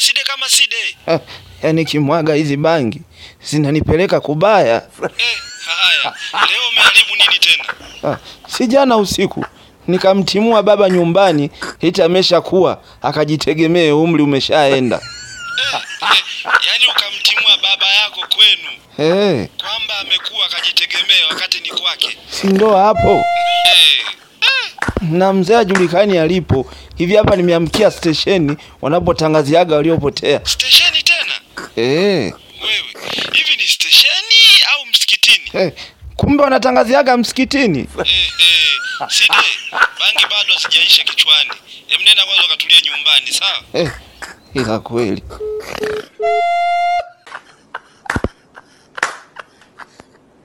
side kama side. Ah, yaani kimwaga hizi bangi zinanipeleka kubaya. Eh, haya. Leo umeharibu nini tena? Ah, si jana usiku nikamtimua baba nyumbani eti ameshakuwa akajitegemee, umri umeshaenda. Eh, eh, yaani ukamtimua baba yako kwenu Eh, kwamba amekuwa akajitegemea wakati ni kwake. si ndo hapo Eh, na mzee ajulikani alipo. Hivi hapa nimeamkia stesheni wanapotangaziaga waliopotea. stesheni tena? Eh, Wewe, hivi ni stesheni au msikitini? eh, kumbe wanatangaziaga msikitini. Eh, eh, side, bangi bado hazijaisha kichwani. Em, nenda kwanza ukatulia nyumbani, sawa? Eh, ila kweli